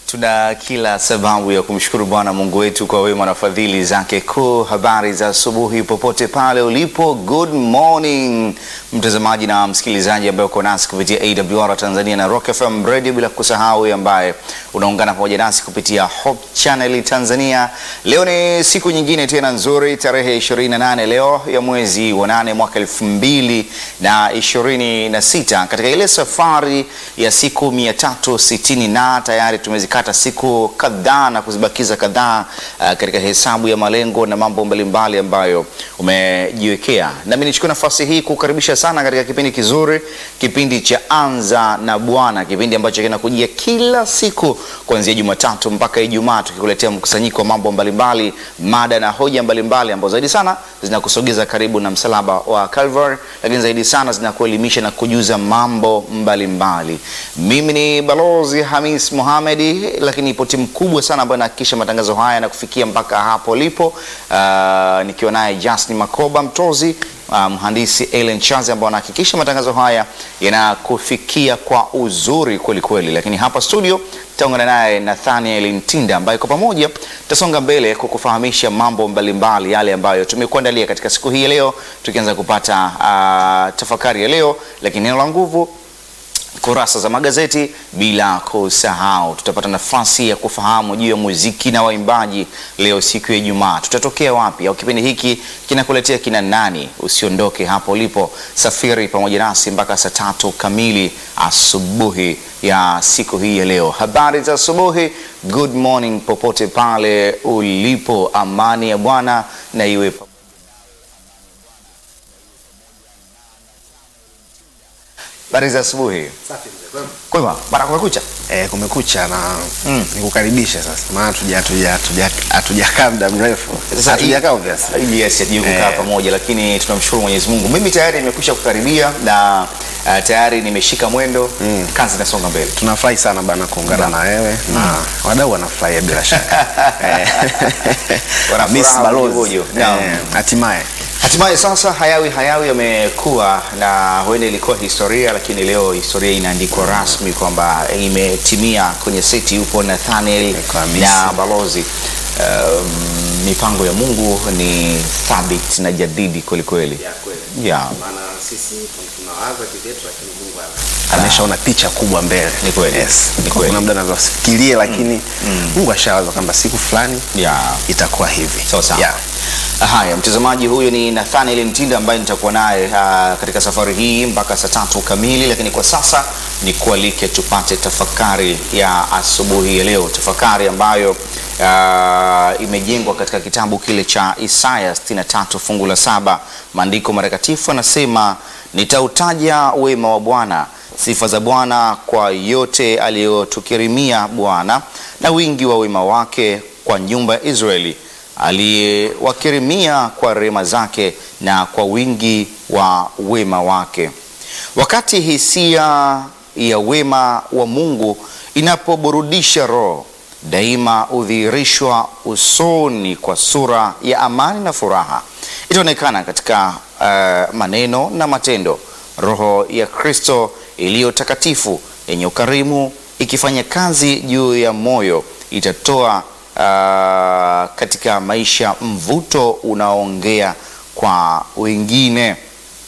Tuna kila sababu ya kumshukuru Bwana Mungu wetu kwa wema na fadhili zake kuu. Habari za asubuhi popote pale ulipo, good morning mtazamaji na msikilizaji ambaye uko nasi kupitia AWR Tanzania na Rock FM Radio, bila kusahau ambaye unaungana pamoja nasi kupitia Hope Channel Tanzania. Leo ni siku nyingine tena nzuri, tarehe 28 leo ya mwezi wa nane mwaka elfu mbili na ishirini na sita katika ile safari ya siku mia tatu sitini na tayari tumezikata siku kadhaa na kuzibakiza kadhaa uh, katika hesabu ya malengo na mambo mbalimbali ambayo umejiwekea. Nami nichukue nafasi hii kukaribisha sana katika kipindi kizuri, kipindi cha Anza na Bwana, kipindi ambacho kinakujia kila siku kuanzia Jumatatu mpaka Ijumaa, tukikuletea mkusanyiko wa mambo mbalimbali, mada na hoja mbalimbali ambazo zaidi sana zinakusogeza karibu na msalaba wa Calvary, lakini zaidi sana zinakuelimisha na kujuza mambo mbalimbali mbali. Mimi ni Balozi Hamis Mohamedi, lakini ipo timu kubwa sana ambayo inahakikisha matangazo haya na kufikia mpaka hapo lipo, uh, nikiwa naye Justin Makoba Mtozi Uh, mhandisi Ellen Chazi ambao anahakikisha matangazo haya yanakufikia kwa uzuri kweli kweli, lakini hapa studio tutaungana naye Nathaniel Ntinda ambaye kwa pamoja tutasonga mbele kukufahamisha mambo mbalimbali yale ambayo tumekuandalia katika siku hii ya leo, tukianza kupata uh, tafakari ya leo, lakini neno la nguvu kurasa za magazeti, bila kusahau tutapata nafasi ya kufahamu juu ya muziki na waimbaji leo siku ya Ijumaa. Tutatokea wapi au kipindi hiki kinakuletea kina nani? Usiondoke hapo ulipo, safiri pamoja nasi mpaka saa tatu kamili asubuhi ya siku hii ya leo. Habari za asubuhi, good morning popote pale ulipo, amani ya Bwana na iwe Habari za asubuhi. Safi mzee, kwema? Kwema, bana kumekucha. Eh, kumekucha na Mm. nikukaribisha sasa. Maana hatuja hatuja hatuja hatujakaa muda mrefu. Sasa Hatujakaa obviously. Yes, hatuja kukaa Eh. pamoja lakini tunamshukuru Mwenyezi Mungu. Mimi tayari nimekwisha kukaribia na uh, tayari nimeshika mwendo. Kazi inasonga mbele. Tunafurahi sana bana kuungana na wewe na wadau wanafurahia bila shaka. Eh. Wana Miss furaha Balozi. mojomojo. Naam. Eh, Hatimaye. Hatimaye sasa hayawi hayawi yamekuwa na huenda ilikuwa historia, lakini leo historia inaandikwa rasmi kwamba imetimia. Kwenye seti yupo Nathaniel Kabisa. na Balozi. Um, mipango ya Mungu ni thabiti na jadidi kweli kweli. Yeah. Maana sisi tunawaza kizetu lakini Mungu ameshaona picha kubwa mbele. Ni kweli. Yes. Ni Kwa kweli. Kuna muda anaweza kufikiria lakini Mungu ashawaza kwamba siku fulani Yeah. itakuwa hivi. Sawa sawa. Yeah. Haya, mtazamaji, huyo ni Nathaniel Ntinda ambaye nitakuwa naye uh, katika safari hii mpaka saa tatu kamili, lakini kwa sasa ni kualike tupate tafakari ya asubuhi ya leo, tafakari ambayo uh, imejengwa katika kitabu kile cha Isaya 63 fungu la saba. Maandiko matakatifu anasema, nitautaja wema wa Bwana, sifa za Bwana kwa yote aliyotukirimia Bwana, na wingi wa wema wake kwa nyumba ya Israeli aliyewakirimia kwa rehema zake na kwa wingi wa wema wake. Wakati hisia ya wema wa Mungu inapoburudisha roho, daima hudhihirishwa usoni kwa sura ya amani na furaha. Itaonekana katika uh, maneno na matendo. Roho ya Kristo iliyo takatifu yenye ukarimu ikifanya kazi juu ya moyo itatoa uh, katika maisha mvuto unaoongea kwa wengine.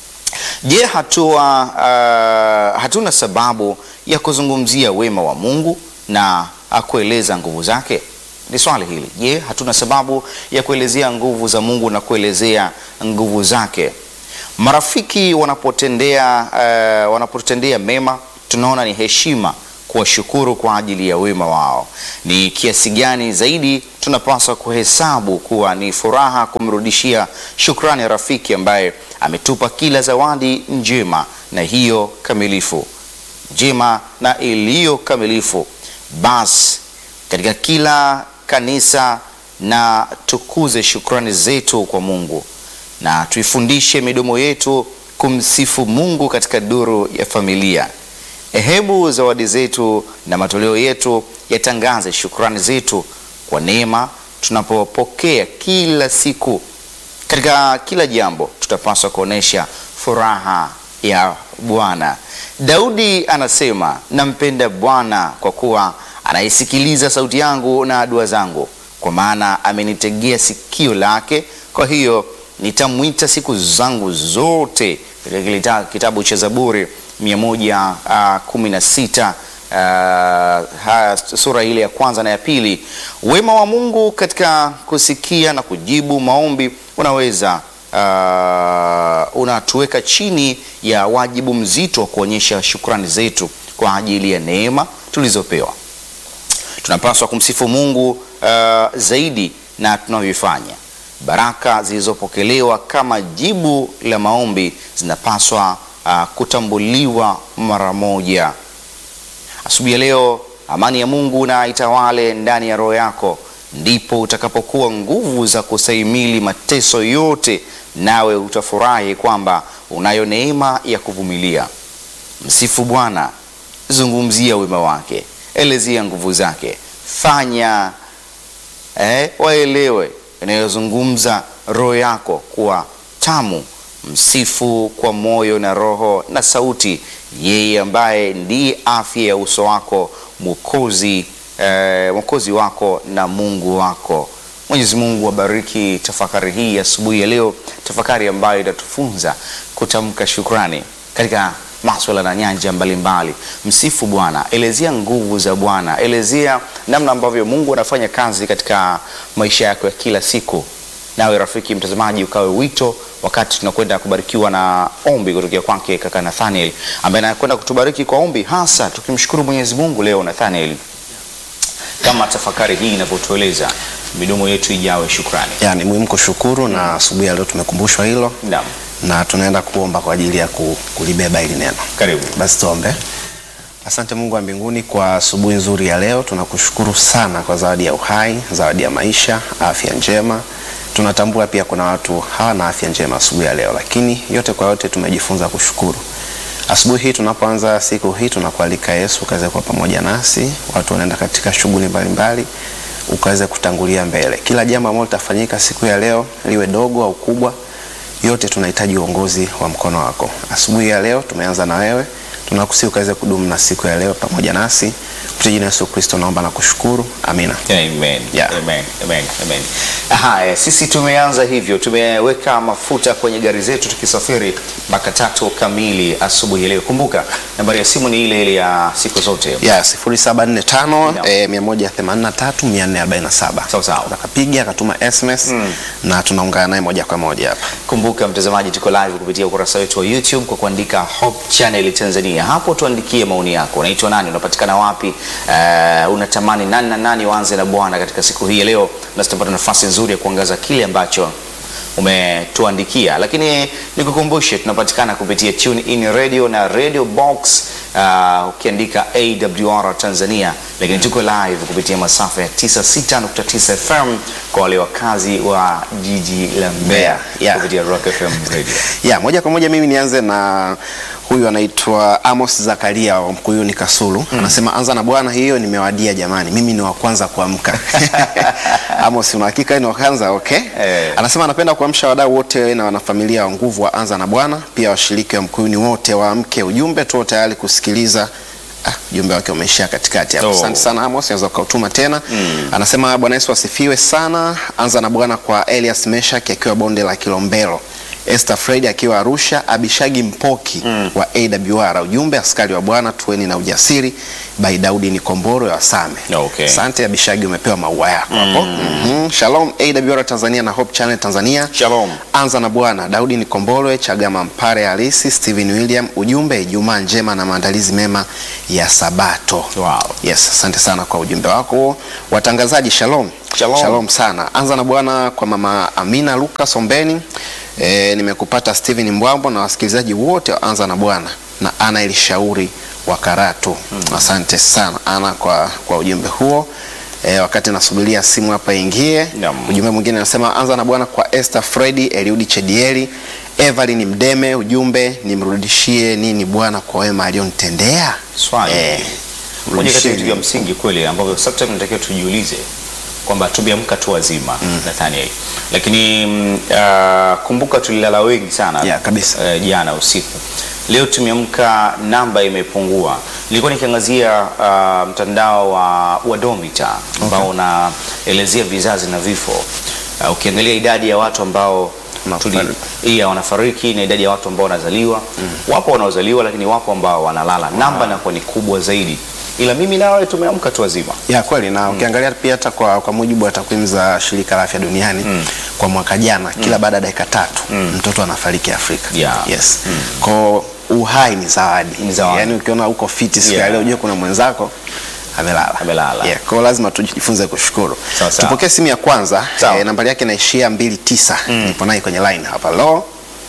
Je, hatua uh, hatuna sababu ya kuzungumzia wema wa Mungu na kueleza nguvu zake? Ni swali hili. Je, hatuna sababu ya kuelezea nguvu za Mungu na kuelezea nguvu zake? Marafiki wanapotendea uh, wanapotendea mema, tunaona ni heshima kuwashukuru kwa ajili ya wema wao. Ni kiasi gani zaidi tunapaswa kuhesabu kuwa ni furaha kumrudishia shukrani rafiki ambaye ametupa kila zawadi njema na hiyo kamilifu njema na iliyo kamilifu. Basi katika kila kanisa na tukuze shukrani zetu kwa Mungu na tuifundishe midomo yetu kumsifu Mungu katika duru ya familia. Hebu zawadi zetu na matoleo yetu yatangaze shukrani zetu kwa neema tunapopokea kila siku. Katika kila jambo tutapaswa kuonesha furaha ya Bwana. Daudi anasema, nampenda Bwana kwa kuwa anaisikiliza sauti yangu na dua zangu, kwa maana amenitegea sikio lake. Kwa hiyo nitamwita siku zangu zote, katika kile ta- kitabu cha Zaburi 116 Uh, haya, sura ile ya kwanza na ya pili. Wema wa Mungu katika kusikia na kujibu maombi unaweza uh, unatuweka chini ya wajibu mzito wa kuonyesha shukrani zetu kwa ajili ya neema tulizopewa. Tunapaswa kumsifu Mungu uh, zaidi na tunavyofanya. Baraka zilizopokelewa kama jibu la maombi zinapaswa uh, kutambuliwa mara moja. Asubuhi ya leo, amani ya Mungu na itawale ndani ya roho yako, ndipo utakapokuwa nguvu za kustahimili mateso yote, nawe utafurahi kwamba unayo neema ya kuvumilia. Msifu Bwana, zungumzia wema wake, elezea nguvu zake, fanya eh, waelewe inayozungumza roho yako kuwa tamu. Msifu kwa moyo na roho na sauti, yeye ambaye ndiye afya ya uso wako, mwokozi eh, mwokozi wako na Mungu wako. Mwenyezi Mungu abariki tafakari hii asubuhi ya leo, tafakari ambayo itatufunza kutamka shukrani katika maswala na nyanja mbalimbali. Msifu Bwana, elezea nguvu za Bwana, elezea namna ambavyo Mungu anafanya kazi katika maisha yako ya kila siku. Nawe rafiki mtazamaji, ukawe wito wakati tunakwenda kubarikiwa na ombi kutokea kwake kaka Nathaniel ambaye anakwenda kutubariki kwa ombi, hasa tukimshukuru Mwenyezi Mungu leo. Nathaniel, kama tafakari hii inavyotueleza, midomo yetu ijawe shukrani. Ya, ni muhimu kushukuru na asubuhi ya leo tumekumbushwa hilo Naam, na tunaenda kuomba kwa ajili ya ku- kulibeba hili neno. karibu. Basi tuombe. Asante Mungu wa mbinguni kwa asubuhi nzuri ya leo. Tunakushukuru sana kwa zawadi ya uhai, zawadi ya maisha, afya njema. Tunatambua pia kuna watu hawana afya njema asubuhi ya leo, lakini yote kwa yote tumejifunza kushukuru. Asubuhi hii tunapoanza siku hii, tunakualika Yesu ukaweze kuwa pamoja nasi. Watu wanaenda katika shughuli mbalimbali, ukaweze kutangulia mbele. Kila jambo ambalo litafanyika siku ya leo, liwe dogo au kubwa, yote tunahitaji uongozi wa mkono wako. Asubuhi ya leo tumeanza na wewe, tunakusihi ukaweze kudumu na siku ya leo pamoja nasi. Kupitia jina la Yesu Kristo naomba na kushukuru, amina. Amen. Yeah. Amen. Amen. Amen. Haya, sisi tumeanza hivyo, tumeweka mafuta kwenye gari zetu tukisafiri mpaka tatu kamili asubuhi ya leo. Kumbuka nambari ya simu ni ile ile ya siku zote. ya 0745 Naam. eh, 183 447. Sawa sawa. Akapiga akatuma SMS na tunaungana naye moja kwa moja hapa. Kumbuka mtazamaji, tuko live kupitia ukurasa wetu wa YouTube kwa kuandika Hope Channel Tanzania. Hapo tuandikie maoni yako. Unaitwa nani? Unapatikana wapi? Uh, unatamani nani na nani waanze na Bwana katika siku hii ya leo, na tutapata nafasi nzuri ya kuangaza kile ambacho umetuandikia, lakini nikukumbushe tunapatikana kupitia Tune In Radio na Radio Box uh, ukiandika AWR Tanzania, lakini tuko live kupitia masafa ya 96.9 FM kwa wale wakazi wa jiji la Mbeya Mbeya, yeah. kupitia Rock FM Radio. ya moja kwa moja mimi nianze na huyu anaitwa Amos Zakaria wa Mkuyuni Kasulu anasema anza na Bwana, hiyo nimewadia jamani, mimi ni wa kwanza kuamka. Amos, una hakika ni wa kwanza? Okay. Eh. Anasema anapenda kuamsha wadau wote na wanafamilia wa nguvu wa anza na Bwana, pia washiriki wa Mkuyuni wote waamke. Ujumbe tuo tayari kusikiliza. Ah, ujumbe wake umeishia katikati hapo. Oh. Asante sana Amos, unaweza ukautuma tena. Anasema Bwana Yesu asifiwe sana. Anza na Bwana kwa Elias Meshak akiwa bonde la Kilombero. Esther Fred akiwa Arusha, Abishagi Mpoki wa AWR. Ujumbe askari wa Bwana tuweni na ujasiri. By Daudi Nikomboro ya Wasame. Okay. Asante Abishagi, umepewa maua yako hapo. Mhm. Shalom AWR Tanzania na Hope Channel Tanzania. Shalom. Anza na Bwana Daudi Nikombolwe, Chagama Mpare Halisi, Steven William. Ujumbe Ijumaa njema na maandalizi mema ya Sabato. Wow. Yes, asante sana kwa ujumbe wako huo. Watangazaji shalom. Shalom. Shalom sana. Anza na Bwana kwa mama Amina Lucas Ombeni. E, nimekupata Steven Mbwambo na wasikilizaji wote wa Anza na Bwana na Ana Elishauri wa Karatu. Asante sana Ana kwa, kwa ujumbe huo. E, wakati nasubiria simu hapa ingie. Naam. Ujumbe mwingine anasema anza na Bwana kwa Esther Fredi, Eliudi Chedieli, Evelyn Mdeme. Ujumbe nimrudishie nini Bwana kwa wema alionitendea? Swali. Eh, Moja kati ya mrudishie vitu vya msingi kweli ambavyo sometimes tunatakiwa tujiulize kwamba tumeamka tu wazima Nathaniel, lakini mm, ah, kumbuka tulilala wengi sana Yeah, kabisa. eh, jana usiku Leo tumeamka namba imepungua. Nilikuwa nikiangazia uh, mtandao wa Wadomita ambao unaelezea vizazi na vifo. Uh, ukiangalia idadi ya watu ambao Wanafariki. tuli- iya wanafariki na idadi ya watu ambao wanazaliwa wapo wanaozaliwa, lakini wapo ambao wanalala. Namba inakuwa ni kubwa zaidi, ila mimi nawe tumeamka tu wazima. Ya kweli na ukiangalia pia hata kwa, kwa mujibu wa takwimu za shirika la afya duniani kwa mwaka jana kila baada ya dakika tatu mtoto anafariki Afrika. Yeah. Yes. Kwa uhai ni zawadi. Ni zawadi. Yaani ukiona uko fiti siku ya Yeah. leo ujue kuna mwenzako amelala. Amelala. Yeah. Kwa hiyo lazima tujifunze kushukuru. Sawa, sawa. Tupokee simu ya kwanza. Sawa. Eh, nambari yake inaishia 29. Nipo naye kwenye line hapa. Hello.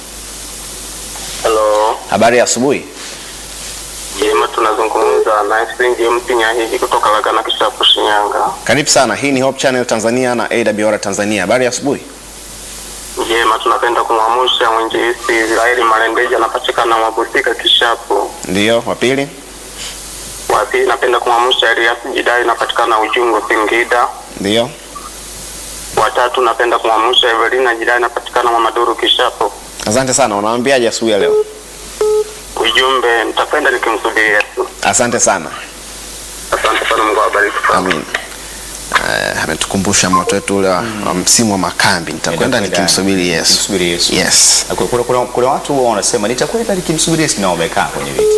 Halo, Habari ya asubuhi. jema, tunazungumza na Springi Mpinya hivi kutoka Lagana Kishapu, Shinyanga. Karibu sana. Hii ni Hope Channel Tanzania na AWR Tanzania. Habari ya asubuhi. Jema, tunapenda kumwamusha mwinjilisti Israeli Malendeja, anapatikana Mabusika Kishapu. Ndio, wa pili. Wa pili, napenda kumwamusha Elias Jidai, anapatikana Ujungu, Singida. Ndio. Wa tatu, napenda kumwamusha Evelina Jidai, anapatikana Mamaduru Kishapu. Asante sana. Unawaambiaje asubuhi ya leo? Ujumbe, nitapenda nikimsubiri Yesu. Asante sana. Asante sana, Mungu awabariki sana. Amin. Uh, ametukumbusha moto wetu ule wa wa msimu wa makambi, nitakwenda Nitakwenda nikimsubiri Yesu. Nikimsubiri Yesu. Yes. Na Kuna, kuna, kuna watu huwa wanasema nitakwenda nikimsubiri Yesu na wamekaa kwenye viti.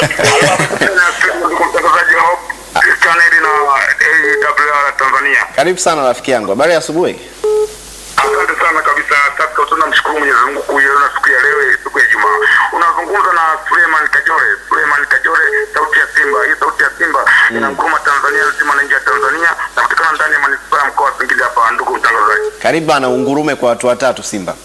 Ndugu mtangazaji wa chaneli na AWR Tanzania. Karibu sana rafiki yangu. Habari ya asubuhi. Asante sana kabisa. Sasa tunamshukuru Mwenyezi Mungu kuiona siku ya leo, siku ya Ijumaa. Unazungumza na Suleiman Kajore. Suleiman Kajore, sauti ya Simba. Hii sauti ya Simba inamkuruma Tanzania nzima na nje ya Tanzania, napatikana ndani ya manispaa ya mkoa wa Singida hapa, ndugu mtangazaji. Karibu bana, ungurume kwa watu watatu Simba.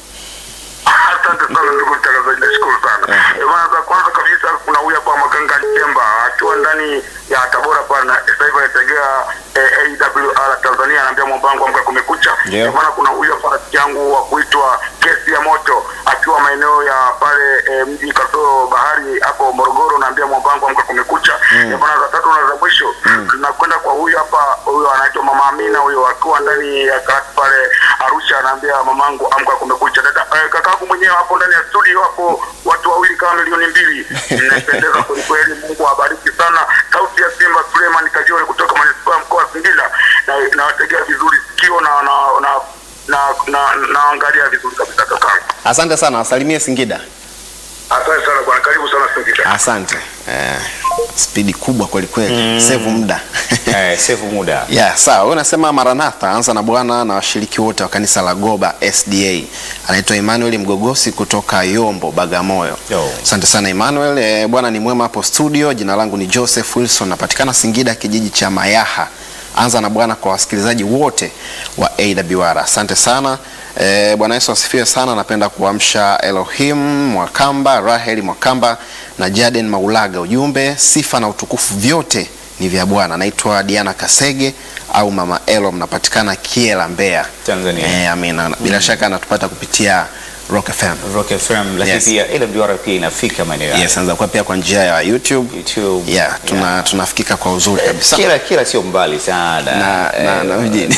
Asante sana ndugu mtangazaji, nashukuru sana. Eh, bwana, za kwanza kabisa kuna huyu hapa Maganga Chemba akiwa ndani ya Tabora pale na sasa hivi anategea eh, AWR Tanzania, anaambia mwambangu amka kumekucha. Ndio. Eh, bwana, kuna huyu hapa rafiki yangu wa kuitwa Kesi ya Moto akiwa maeneo ya pale eh, mji kasoro bahari hapo Morogoro, naambia mwambangu amka kumekucha. Eh, bwana, za tatu na za mwisho tunakwenda kwa huyu hapa, huyu anaitwa Mama Amina, huyo akiwa ndani ya karati pale Arusha, anaambia mamangu amka kumekucha. Dada eh, kakaangu mwenyewe hapo ndani ya studio hapo, watu wawili kama milioni mbili, mmependeza kwelikweli. Mungu awabariki sana. Sauti ya Simba, Suleiman Kajore kutoka manispaa ya mkoa wa Singida, na nawategea vizuri sikio na na na na na naangalia vizuri kabisa kakaangu. Asante sana, wasalimie Singida. Asante sana bwana, karibu sana Singida. Asante. Eh, spidi kubwa kweli kweli. Save muda. Eh, save muda. Yeah, sawa. Wewe unasema Maranatha, anza na Bwana na washiriki wote wa kanisa la Goba SDA. Anaitwa Emmanuel Mgogosi kutoka Yombo, Bagamoyo. Yo. Asante sana Emmanuel. E, Bwana ni mwema hapo studio. Jina langu ni Joseph Wilson, napatikana Singida, kijiji cha Mayaha. Anza na Bwana kwa wasikilizaji wote wa AWR. Asante sana. E, Bwana Yesu asifiwe sana. Napenda kuamsha Elohim Mwakamba, Raheli Mwakamba na Jaden Maulaga. Ujumbe, sifa na utukufu vyote ni vya Bwana. Naitwa Diana Kasege au Mama Elo, mnapatikana Kiela, Mbeya, Tanzania. Eh, amina. Bila shaka anatupata kupitia Rock FM. Rock FM lakini Yes. pia AWR pia inafika maeneo yao. Yes, anaweza kuwa pia kwa njia ya YouTube. YouTube. Yeah, tuna tunafikika kwa uzuri kabisa. Kila kila sio mbali sana. Na na, Eh, na mjini.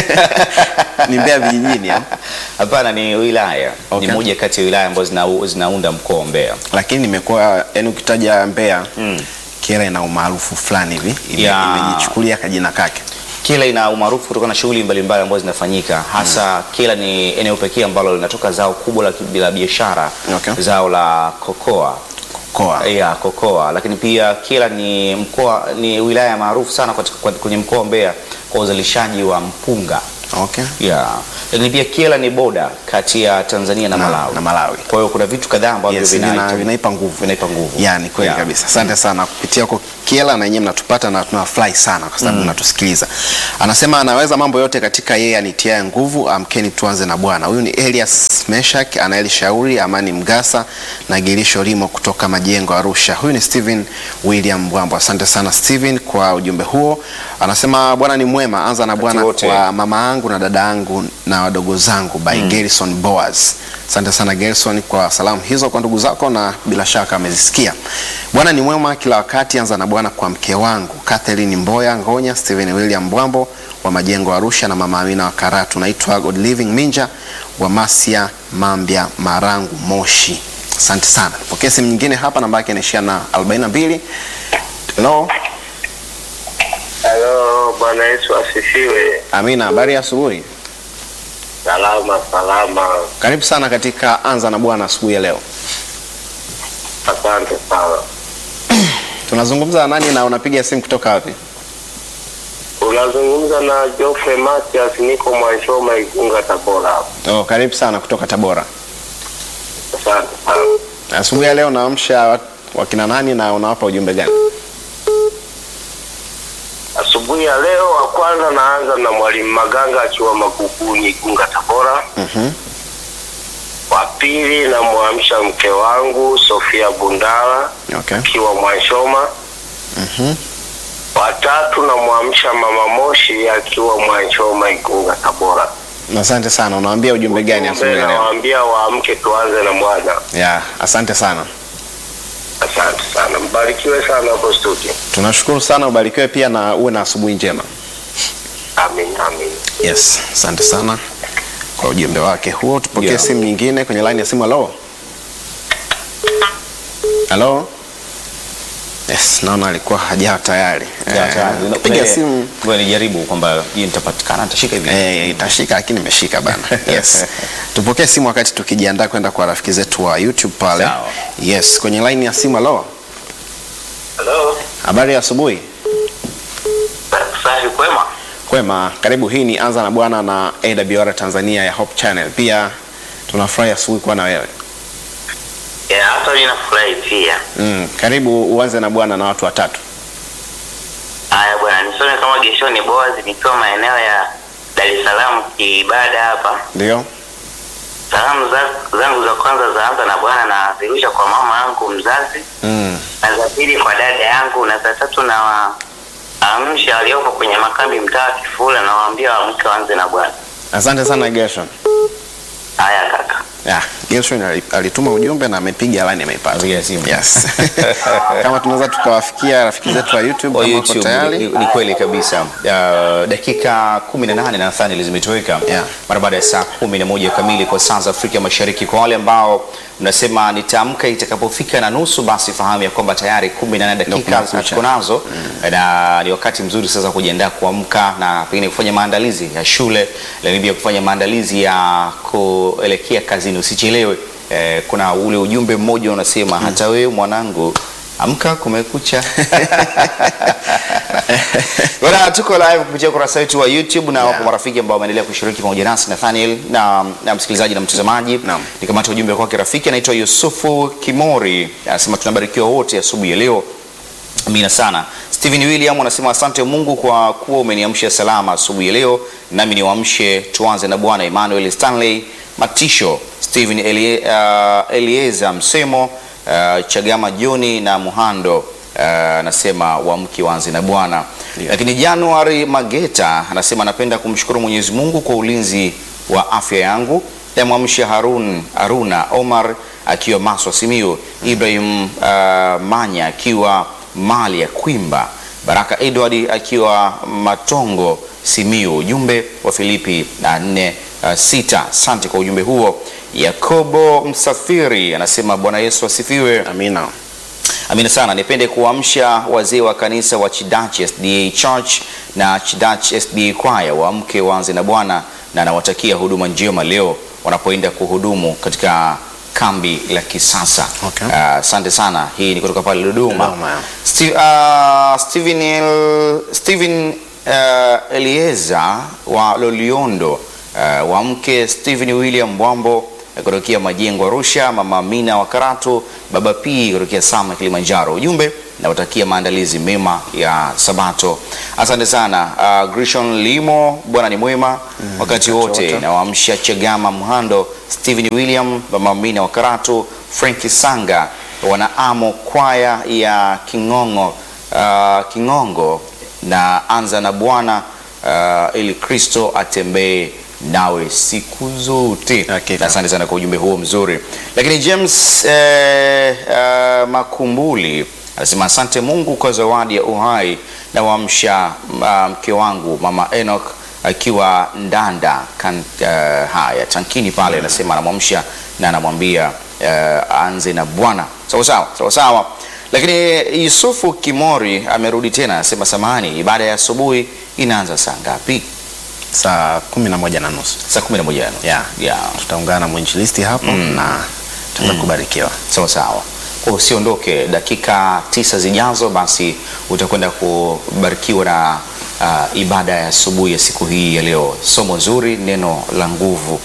na- Ni Mbeya vijijini au? Hapana, ni wilaya. Okay. Ni moja kati ya wilaya ambazo zina, zinaunda mkoa wa Mbeya. Lakini nimekuwa yani ukitaja Mbeya Kiela ina umaarufu fulani hivi ime- Yeah. imejichukulia kajina kake. Kila ina umaarufu kutokana na shughuli mbalimbali ambazo zinafanyika hasa Kila ni eneo pekee ambalo linatoka zao kubwa la, ki- la biashara Okay. zao la kokoa Koa. ya kokoa, lakini pia Kila ni mkoa ni wilaya maarufu sana katika- kwa- kwenye mkoa wa Mbeya kwa uzalishaji wa mpunga Okay. ya lakini pia Kila ni boda kati ya Tanzania na, Na- Malawi. na Malawi. Kwa hiyo kuna vitu kadhaa ambavyo Yes, vina- vina- vinaipa nguvu. vinaipa nguvu. Ya, ni kweli Yeah. kabisa. Asante sana kupitia huko Kiela na yenyewe mnatupata na tunafurahi sana kwa sababu mnatusikiliza. Anasema anaweza mambo yote katika yeye anitiaye nguvu. Amkeni tuanze na Bwana. Huyu ni Elias Meshak, Anaeli Shauri, Amani Mgasa na Gilisho Limo kutoka Majengo Arusha. Huyu ni Steven William Mbwambo. Asante sana Steven kwa ujumbe huo. Anasema Bwana ni mwema. Anza na Bwana wote. kwa mama yangu na dada yangu na wadogo zangu by Gerson Boaz. Asante sana Gerson kwa salamu hizo kwa ndugu zako na bila shaka amezisikia. Bwana ni mwema kila wakati. Anza na Bwana kwa mke wangu Catherine Mboya Ngonya, Steven William Mbwambo wa Majengo Arusha na mama Amina wa Karatu. Naitwa God Living Minja wa Masia Mambya Marangu Moshi. Asante sana. Pokea simu nyingine hapa, namba yake inaishia na 42. Hello. Halo, Bwana Yesu asifiwe. Amina, habari ya asubuhi. Salama salama, Karibu sana katika Anza na Bwana asubuhi ya leo. asante sana. Tunazungumza na nani na unapiga simu kutoka wapi? Unazungumza na Geoffrey Matias, niko Mwanshoma, Igunga, Tabora. hapa. Oh, karibu sana kutoka Tabora. Asante sana. Asubuhi ya leo unaamsha wa- wakina nani na unawapa ujumbe gani? Asubuhi ya leo, wa kwanza naanza na Mwalimu Maganga akiwa Maguguni, Igunga, Tabora. Mhm. Wa pili namwamsha mke wangu Sofia Bundala Okay. akiwa Mwanshoma. Mhm. Wa tatu namwamsha Mama Moshi akiwa Mwanshoma, Igunga, Tabora. Asante sana. Unawaambia ujumbe gani asubuhi ya leo? Nawaambia waamke tuanze na Bwana. Ya, asante sana. Asante sana, mbarikiwe sana hapo studio. Tunashukuru sana, ubarikiwe pia na uwe na asubuhi njema. Amin, amin. Yes, asante sana kwa ujumbe wake huo. Tupokee Yeah. simu nyingine kwenye line ya simu. Halo, halo. Yes, naona alikuwa hajaa tayari. Eh, piga simu Ngoja nijaribu kwamba je, nitapatikana nitashika hivi. Eh, itashika lakini imeshika bana. Yes. Tupokee simu wakati tukijiandaa kwenda kwa rafiki zetu wa YouTube pale. Sawa. Yes, kwenye line ya simu. Halo, Halo, habari ya asubuhi. safi kwema? Kwema, karibu. Hii ni Anza na Bwana na AWR Tanzania ya Hope Channel. Pia tunafurahi asubuhi kuwa na wewe. Ya, hata mimi nafurahi pia. Mm, karibu uanze na Bwana na watu watatu. Haya bwana, nisome kama Geshoni Boaz nikiwa maeneo ya Dar es Salaam kiibada hapa. Ndio? Salamu za- zangu za kwanza zaanza na Bwana na zirusha kwa mama yangu mzazi, Mm. na za pili kwa dada yangu, na za tatu na waamsha waliopo kwenye makambi mtaa wa Kifula na waambia waamke waanze na Bwana. Asante sana Gershon. Haya kaka. Yeah, Gershon ali- alituma ujumbe na amepiga line ameipata. Amepiga simu. Yes. Kama tunaweza tukawafikia rafiki zetu wa YouTube Kwa kama wako YouTube tayari. ni, ni kweli kabisa. Uh, dakika 18 nadhani zimetoweka Yeah. mara baada ya saa 11 kamili kwa saa za Afrika Mashariki. Kwa wale ambao mnasema nitaamka itakapofika na nusu, basi fahamu ya kwamba tayari 18 dakika kumekucha. tuko nazo na ni wakati mzuri sasa kujiandaa kuamka na pengine kufanya maandalizi ya shule, lakini pia kufanya maandalizi ya kuelekea kazini. Usichelewe. Eh, kuna ule ujumbe mmoja unasema hata wewe mwanangu amka kumekucha. Bwana, tuko live kupitia ukurasa wetu wa YouTube na wapo marafiki ambao wameendelea kushiriki pamoja nasi Nathaniel na, na msikilizaji na mtazamaji. Naam. Nikamata ujumbe kwake rafiki anaitwa Yusufu Kimori anasema tunabarikiwa wote asubuhi ya leo. Amina sana. Steven William anasema asante Mungu kwa kuwa umeniamsha salama asubuhi ya leo, nami niwaamshe tuanze na Bwana. Emmanuel Stanley Matisho, Steven Elie, uh, Elieza Msemo, uh, Chagama Joni na Muhando uh, anasema waamke waanze na Bwana. Ndio. Lakini Januari Mageta anasema anapenda kumshukuru Mwenyezi Mungu kwa ulinzi wa afya yangu. Yamwamsha Harun Haruna Omar akiwa Maswa Simiyu, Ibrahim uh, Manya akiwa Mali ya Kwimba, Baraka Edward akiwa Matongo Simiyu. Ujumbe wa Filipi na nne uh, sita. Asante kwa ujumbe huo. Yakobo Msafiri anasema Bwana Yesu asifiwe. Amina. Amina sana. Nipende kuamsha wazee wa kanisa wa Chidachi SDA Church na Chidachi SDA Choir waamke waanze na Bwana, na nawatakia huduma njema leo wanapoenda kuhudumu katika kambi la kisasa. Okay. Ah, Asante sana. Hii ni kutoka pale Dodoma. Dodoma, yeah. Sti- ah, Steven, El, Steven uh, Elieza wa Loliondo uh, wa mke Steven William Mbwambo eh, kutokea Majengo Arusha, mama Amina wa Karatu, baba P kutokea Sama Kilimanjaro. Ujumbe nawatakia maandalizi mema ya Sabato. Asante sana uh, Grishon Limo, Bwana ni mwema wakati wote. wote. Nawaamsha Chagama Mhando, Steven William, mama Amina wa Karatu, Frank Sanga wanaamo kwaya ya Kingongo, uh, Kingongo na anza na Bwana uh, ili Kristo atembee nawe siku zote. Hakika. Asante sana kwa ujumbe huo mzuri. Lakini James eh, uh, Makumbuli anasema asante Mungu kwa zawadi ya uhai na wamsha uh, mke wangu mama Enoch akiwa Ndanda kan, uh, haya tankini pale, anasema anamwamsha na anamwambia uh, anze na Bwana. Sawa sawa, sawa sawa. Lakini Yusufu Kimori amerudi tena, anasema samahani, ibada ya asubuhi inaanza saa ngapi? Saa kumi na moja na nusu Saa kumi na moja na nusu. Yeah. Yeah. tutaungana na mwinjilisti hapo na tutaweza kubarikiwa. Sawa sawa. Kwa usiondoke, dakika tisa zijazo, basi utakwenda kubarikiwa na uh, ibada ya asubuhi ya siku hii ya leo. Somo zuri, neno la nguvu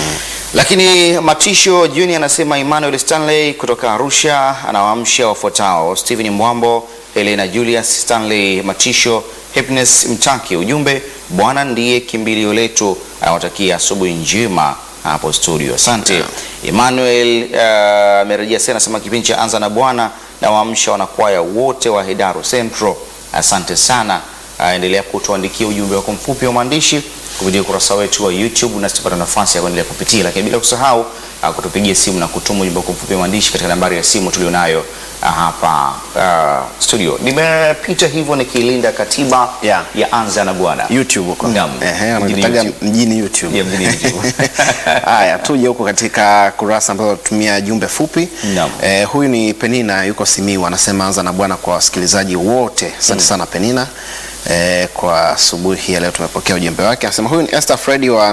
lakini Matisho Junior anasema Emmanuel Stanley kutoka Arusha anawaamsha wafuatao: Stephen Mwambo, Helena Julius, Stanley Matisho, Happiness Mtaki. Ujumbe, Bwana ndiye kimbilio letu. Anawatakia asubuhi njema hapo studio. Asante Emmanuel. uh, amerejea tena, anasema kipindi cha anza na Bwana na waamsha wanakwaya wote wa Hedaru Central. Asante sana. Uh, endelea kutuandikia ujumbe wako mfupi wa maandishi kupitia ukurasa wetu wa YouTube na tutapata nafasi ya kuendelea kupitia, lakini bila kusahau uh, kutupigia simu na kutuma ujumbe wako mfupi wa maandishi katika nambari ya simu tulionayo uh, hapa uh, studio. Nimepita hivyo nikilinda katiba Yeah. ya anza na Bwana YouTube huko. Naam. Ehe, Mjini wanataga YouTube. mjini YouTube. Yeah, mjini YouTube. Haya, tuje huko katika kurasa ambazo tutumia jumbe fupi. Naam. Eh, huyu ni Penina yuko Simiu anasema anza na Bwana kwa wasikilizaji wote. Asante sana Penina. Eh, kwa asubuhi hii ya leo tumepokea ujumbe wake. Anasema huyu ni Esther Fredi wa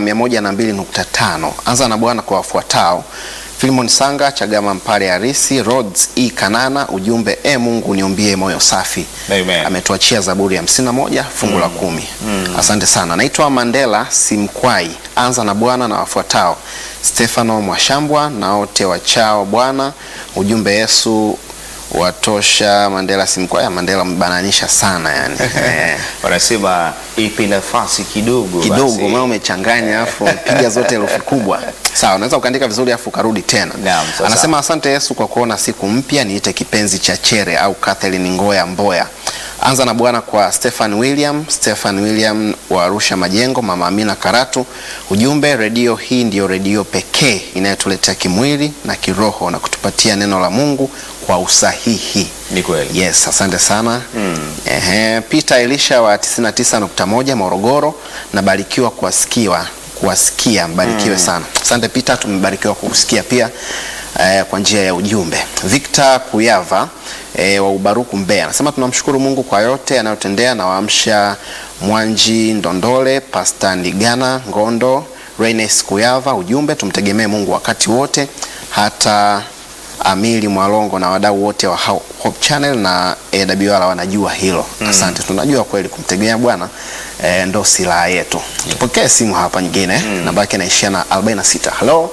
102.5. Anza na Bwana kwa wafuatao. Filimon Sanga, Chagama Mpare Harisi, Rhodes E Kanana, ujumbe e Mungu niombie moyo safi. Amen. Ametuachia Zaburi ya 51 fungu la kumi. Asante sana. Naitwa Mandela Simkwai. Anza na Bwana na wafuatao: Stefano Mwashambwa na wote wachao Bwana. Ujumbe Yesu watosha. Mandela Simkwai. Mandela mbananisha sana yani. Eh, wanasema ipi nafasi kidogo kidogo basi. maana umechanganya afu piga zote herufi kubwa. Sawa, unaweza ukaandika vizuri afu ukarudi tena. Naam, sawa, Anasema asante Yesu kwa kuona siku mpya, niite kipenzi cha Chere au Kathleen Ngoya Mboya. Anza na Bwana kwa Stefan William, Stefan William wa Arusha Majengo, Mama Amina Karatu. Ujumbe, redio hii ndiyo redio pekee inayotuletea kimwili na kiroho na kutupatia neno la Mungu kwa usahihi. Ni kweli. Yes, asante sana. Ehe, Peter Elisha wa 99.1 Morogoro, nabarikiwa kuwasikiwa kuwasikia, mbarikiwe sana. Asante Peter, tumebarikiwa kukusikia pia eh, kwa njia ya ujumbe. Victor Kuyava eh, wa Ubaruku Mbeya anasema tunamshukuru Mungu kwa yote anayotendea na waamsha Mwanji Ndondole, Pastor Ndigana Ngondo, Reines Kuyava. Ujumbe, tumtegemee Mungu wakati wote hata Amili Mwalongo na wadau wote wa Ho- Hope Channel na AWR wanajua hilo. Asante, tunajua kweli kumtegemea Bwana eh, ndo silaha yetu. Tupokee simu hapa nyingine, namba yake inaishia na 46. Hello,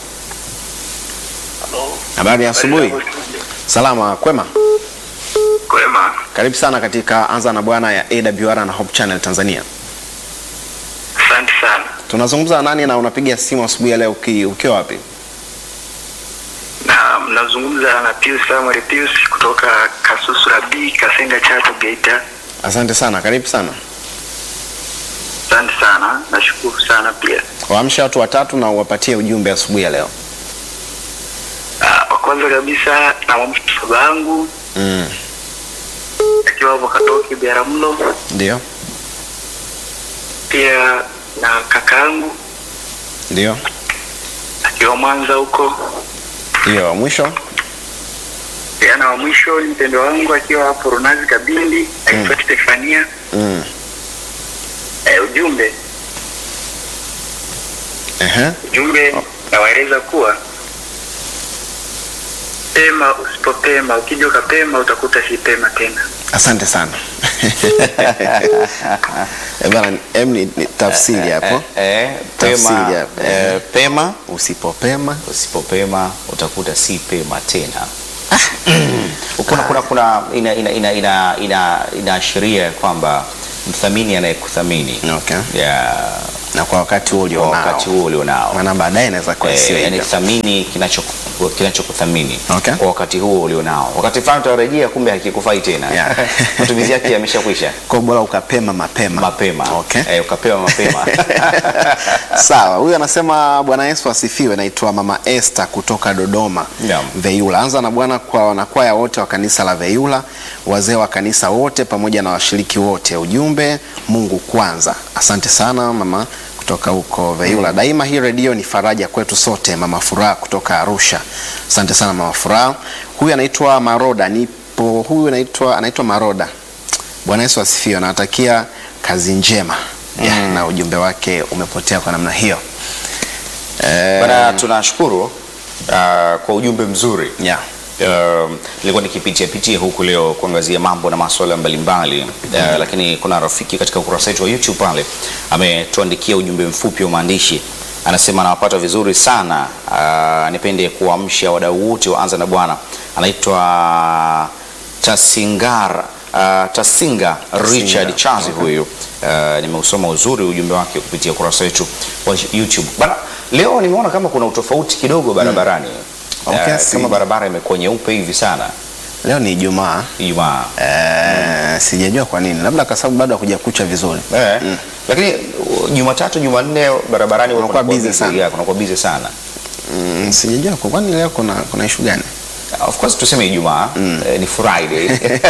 habari ya asubuhi. Salama, kwema. Kwema. Karibu sana katika Anza na Bwana ya AWR na Hope Channel Tanzania. Asante sana. Tunazungumza na nani na unapiga simu asubuhi ya leo uki- ukiwa wapi? Na mnazungumza na Pius Samuel Pius kutoka Kasusura B Kasenga Chato Geita. Asante sana, karibu sana. Asante sana. Nashukuru sana pia. Waamsha watu watatu na uwapatie ujumbe asubuhi ya leo. Ah, Wa kwanza kabisa namwamsha baba yangu Mm. akiwa hapo Katoki Biaramlo, Ndio, pia na kakaangu ndio, akiwa Mwanza huko, ndio. Wa mwisho pia na wa mwisho ni mpendo wangu akiwa hapo Runazi Kabindi aitwa Stefania. mm. Eh, ujumbe Ehe. ujumbe nawaeleza kuwa pema usipopema, ukija ukapema utakuta si pema tena. Asante sana. Eh, bana, em ni, ni tafsiri hapo. Eh, pema, Tafsiri hapo. eh, pema Usipopema usipopema utakuta si pema tena. kuna, kuna, kuna ina, ina, ina, ina, ina, inaashiria kwamba mthamini anayekuthamini Okay. ya na kwa wakati huo kwa ulionao, wakati huo ulionao maana baadaye inaweza kuwa Eh, sio yani hivyo. thamini kinacho kinachokuthamini Okay. kwa wakati huo ulionao. Wakati fulani utarejea, kumbe hakikufai tena Yeah. matumizi yake yameshakwisha Kwa bora ukapema mapema. mapema Okay. eh, ukapewa mapema Sawa, huyu anasema Bwana Yesu asifiwe. Naitwa Mama Esther kutoka Dodoma Naam. Veyula. Anza na Bwana kwa wanakwaya wote wa kanisa la Veyula, wazee wa kanisa wote pamoja na washiriki wote. Ujumbe Mungu kwanza. Asante sana mama kutoka huko Veiula. Daima hii redio ni faraja kwetu sote. Mama Furaha kutoka Arusha, asante sana Mama Furaha. Huyu anaitwa Maroda, nipo. Huyu anaitwa anaitwa Maroda. Bwana Yesu asifiwe, anawatakia kazi njema ya, na ujumbe wake umepotea kwa namna hiyo eh, Bana, tunashukuru uh, kwa ujumbe mzuri ya. Um, nilikuwa nikipitia pitia huku leo kuangazia mambo na masuala mbalimbali uh, lakini kuna rafiki katika ukurasa wetu wa YouTube pale ametuandikia ujumbe mfupi wa maandishi, anasema anawapata vizuri sana. Uh, nipende kuamsha wadau wote wa Anza na Bwana. Anaitwa Tasingara uh, Tasinga Richard Chazi huyu. Uh, nimeusoma uzuri ujumbe wake kupitia ukurasa wetu wa YouTube. Bana, leo nimeona kama kuna utofauti kidogo barabarani. Okay, Eh, si- kama barabara imekuwa nyeupe hivi sana Leo ni Ijumaa Ijumaa eh, sijajua kwa nini, labda kwa sababu bado hakuja kucha vizuri eh, lakini uh, Jumatatu Jumanne barabarani Unakuwa kunakuwa busy sana. yeah, kunakuwa busy sana. mm, sijajua kwa kwani leo kuna kuna issue gani? Of course tuseme Ijumaa eh, ni Friday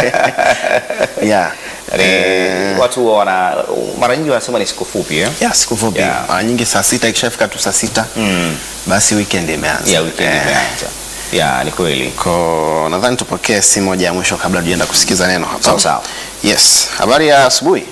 yeah. Yaani, watu huwa wana mara nyingi wanasema ni siku fupi eh? ya siku fupi Yeah. mara nyingi saa sita ikishafika tu saa sita Mm. basi weekend imeanza Yeah, weekend Eh, imeanza. Yeah, ni kweli. ko nadhani tupokee simu moja ya mwisho kabla tujaenda kusikiza neno hapa Sawa, sawa. yes habari ya asubuhi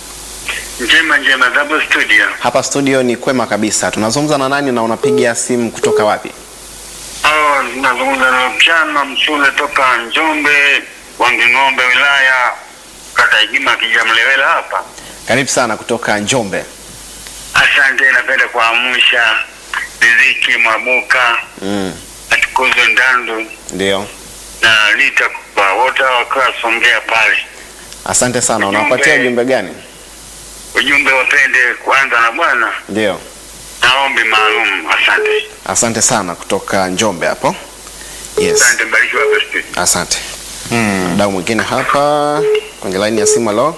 Njema njema, Double Studio. hapa studio ni kwema kabisa tunazungumza na nani na unapiga simu kutoka wapi Oh, nazungumza na mchana msule toka Njombe, Wanging'ombe, wilaya kata Igima, Kijamlewela hapa. karibu sana kutoka njombe Asante, napenda kuamsha Riziki Mwabuka, mm. Atukuzo Ndandu ndio na Lita kwa wote wakiwa Songea pale. asante sana Ujumbe. unawapatia ujumbe gani Ujumbe wapende kuanza na Bwana ndio na ombi maalum. Asante, asante sana kutoka njombe hapo yes asante, barikiwa besti. asante mdau mwingine hapa kwenye laini ya simu alo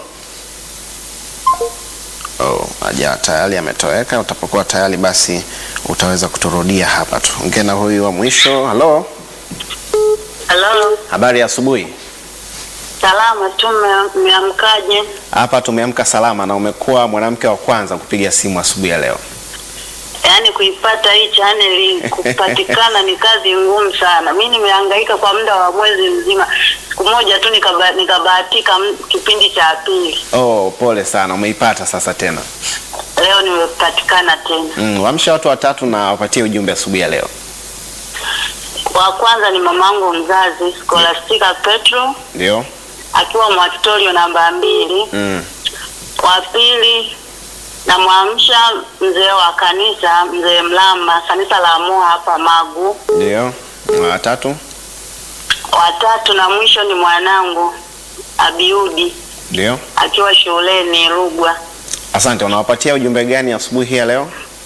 oh, aja tayari ametoweka utapokuwa tayari basi utaweza kuturudia hapa tu ongea na huyu wa mwisho halo Halo, habari ya asubuhi salama tu, mme- mmeamkaje? hapa tumeamka salama na umekuwa mwanamke wa kwanza kupiga simu asubuhi ya leo Yaani kuipata hii chaneli kupatikana ni kazi ngumu sana. Mi nimehangaika kwa muda wa mwezi mzima, siku moja tu nikaba- nikabahatika m- kipindi cha pili. oh, pole sana umeipata sasa tena Leo nimepatikana tena. mm, wamsha watu watatu na wapatie ujumbe asubuhi ya leo Wa kwanza ni mamangu mzazi Scholastica Petro ndio akiwa Mwakitorio namba mbili. mm. Wa pili namwamsha mzee wa kanisa, mzee Mlama, kanisa la Moa hapa Magu. ndio watatu Watatu na mwisho ni mwanangu Abiudi ndio akiwa shuleni Rugwa. asante unawapatia ujumbe gani asubuhi hii ya leo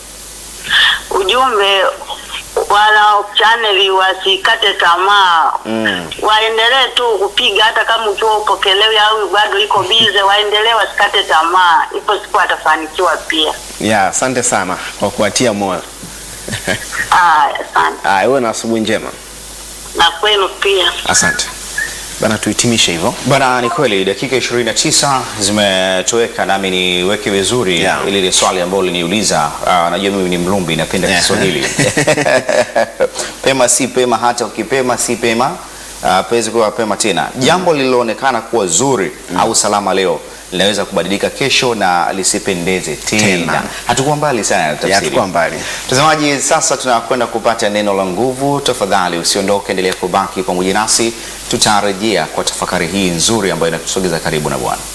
Ujumbe wana chaneli wasikate tamaa, mm. waendelee tu kupiga, hata kama ukiwa upokelewi au bado iko bize, waendelee wasikate tamaa, ipo siku atafanikiwa pia. ya asante sana kwa kuatia moyo Aya, asante Aya, uwe na asubuhi njema na kwenu pia. asante bana tuhitimishe hivyo Bana, ni kweli dakika 29 zimetoweka, nami niweke vizuri Yeah. ili ile swali ambalo liniuliza. Uh, najua mimi ni Mlumbi, napenda Yeah. Kiswahili pema si pema, hata ukipema si pema uh, pezi kuwa pema tena. Jambo lililoonekana kuwa zuri au salama leo linaweza kubadilika kesho na lisipendeze tena. Tena. Hatukuwa mbali sana na ya tafsiri. tukuwa mbali Mtazamaji, sasa tunakwenda kupata neno la nguvu. Tafadhali usiondoke, endelea kubaki pamoja nasi, tutarejea kwa tafakari hii nzuri ambayo inatusogeza karibu na Bwana.